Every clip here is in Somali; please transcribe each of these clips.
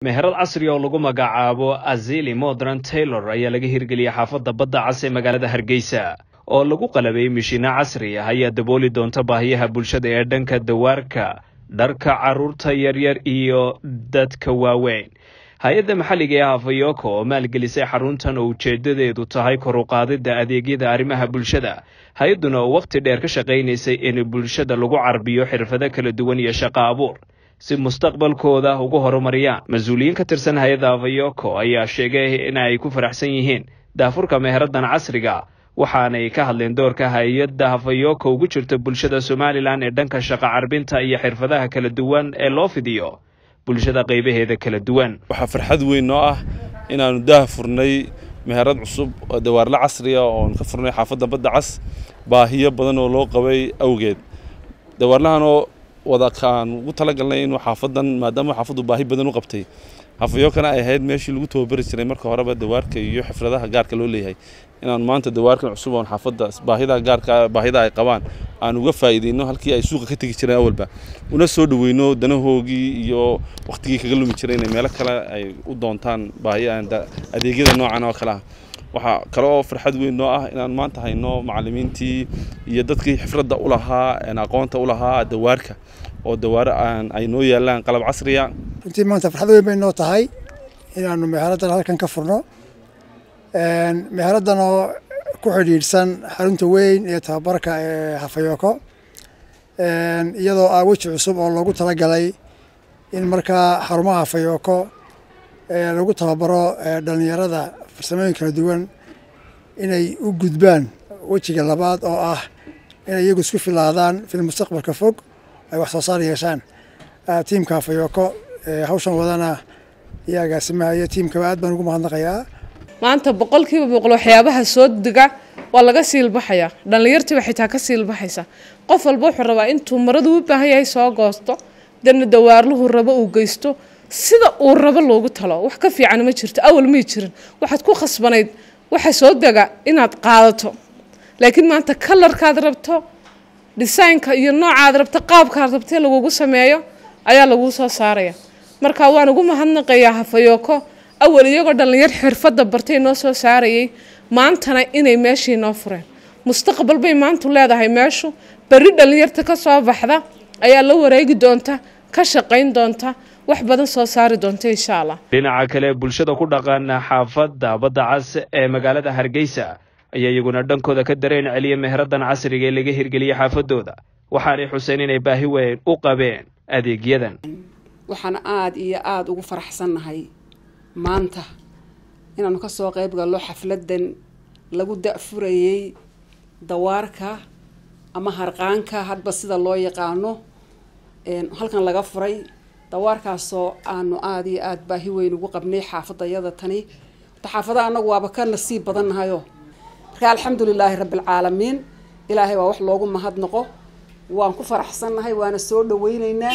meherad casri oo lagu magacaabo azili modern taylor ayaa laga hirgeliyey xaafadda badda cas ee magaalada hargeysa oo lagu qalabay mishiino casri ah ayaa dabooli doonta baahiyaha bulshada ee dhanka dawaarka dharka carruurta yaryar iyo dadka waaweyn hay-adda maxalliga ee hafayoko oo maalgelisay xaruntan oo ujeedadeedu tahay kor u qaadidda adeegyada arrimaha bulshada hay-adduna oo wakhti dheer ka shaqaynaysay in bulshada lagu carbiyo xirfado kala duwan iyo shaqo abuur si mustaqbalkooda ugu horumariyaan mas-uuliyiin ka tirsan hay-adda hafayoko ayaa sheegay in ay ku faraxsan yihiin daafurka meheraddan casriga waxaanay ka hadleen doorka hay-adda hafayoko ugu jirta bulshada somalilan ee dhanka shaqo carbinta iyo xirfadaha kala duwan ee loo fidiyo bulshada qaybaheeda kala duwan waxaa farxad weyn noo ah inaannu daah furnay meherad cusub oo dawaarle casriya oon ka furnay xaafadda badda cas baahiyo badan oo loo qabay awgeed dawaarlahanoo wada kaan ugu talagalnay inuu xaafadan maadaama xaafaddu baahi badan u qabtay hafayokana ay ahayd meeshii lagu tababari jiray marka horeba dawaarka iyo xifradaha gaarka loo leeyahay inaan maanta dawaarkan cusub oon xaafadda baahidaha gaarka baahida ay qabaan aan uga faa'iideyno halkii ay suuqa ka tegi jireen awalba una soo dhaweyno danahoogii iyo wakhtigii kaga lumi jiray inay meelo kale ay u doontaan baahi adeegyada noocan oo kale ah waxaa kale oo farxad weyn noo ah inaan maanta hayno macallimiintii iyo dadkii xifradda u lahaa aqoonta u lahaa dawaarka oo dawaaro aan ay noo yaalaan qalab casriya runtii maanta farxad weyn bay noo tahay inaanu meheraddan halkan ka furno meheraddan oo ku xidhiidhsan xarunta weyn ee tababarka ee hafayoko iyadoo ah weji cusub oo loogu talagalay in markaa xarumaha hafayoko lagu tababaro dhalinyarada farsamooyin kala duwan inay u gudbaan wejiga labaad oo ah inay iyagu isku filaadaan fil mustaqbalka fog ay wax soo saar yeeshaan tiimka hafayoko hawshan wadana iyo agaasimaha iyo tiimkaba aad baan ugu mahadnaqayaa maanta boqolkiiba boqol waxyaabaha soo dega waa laga siilbaxayaa dhallinyartiiba xitaa ka siilbaxaysa qof walba wuxuu rabaa intuu maradu u baahan yahay soo goosto dana dawaarluhu rabo uu geysto sida uu rabo loogu talo wax ka fiican ma jirto awal may jirin waxaad ku khasbanayd waxa soo dega inaad qaadato laakiin maanta kalarkaad rabto dhisaynka iyo noocaad rabto qaabkaad rabtee lagugu sameeyo ayaa laguu soo saaraya marka waan ugu mahadnaqayaa hafayoko awal iyagoo dhallinyar xirfadda bartay noo soo saarayay maantana inay meeshii noo fureen mustaqbal bay maantu leedahay meeshu berri dhallinyarta ka soo baxda ayaa la wareegi doonta ka shaqayn doonta wax badan soo saari doonta insha allah dhinaca kale bulshada ku dhaqan xaafadda badda cas ee magaalada hargeysa ayaa iyaguna dhankooda ka dareen celiya meheraddan casriga ee laga hirgeliyey xaafadooda waxaanay xuseen inay baahi weyn u qabeen adeegyadan waxaan aada iyo aada ugu faraxsannahay maanta inaanu ka soo qayb gallo xafladdan lagu da-furayey dawaarka ama harqaanka hadba sida loo yaqaano halkan laga furay dawaarkaasoo aanu aada iyo aada baahi weyn ugu qabnay xaafadayada tani xaafadaha annagu waaba ka nasiib badannahayo marka alxamdu lilaahi rabbialcaalamiin ilaahay waa wax loogu mahadnaqo waan ku faraxsannahay waana soo dhaweyneynaa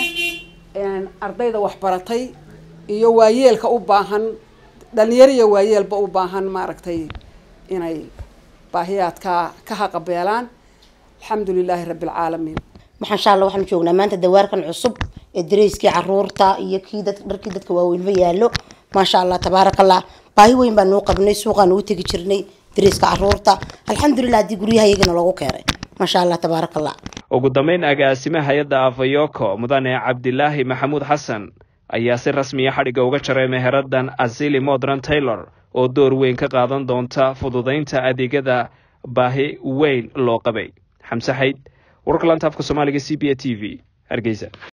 ardayda waxbaratay iyo waayeelka u baahan dhalinyaro iyo waayeelba u baahan maaragtay inay baahiyaadka ka haqabeelaan alxamdu lilaahi rabbialcaalamiin insha alla waxaanu joognaa maanta dawaarkan cusub ee dareyskii caruurta iyo kii dharkii dadka waaweynba yaallo maasha allah tabaaraka allah baahi weyn baan nuu qabnay suuqaan ugu tegi jirnay dareyska caruurta alxamdulilah haddii guryaha iyagana loogu keenay maasha allah tabaaraka allah ugu dambeyn agaasime hay-adda afayoko mudane cabdilaahi maxamuud xasan ayaa si rasmiya xadhigga uga jaray meheraddan asili modern taylor oo door weyn ka qaadan doonta fududaynta adeegyada baahi weyn loo qabay xamse xayd wararka laanta afka soomaaliga c b a t v hargeysa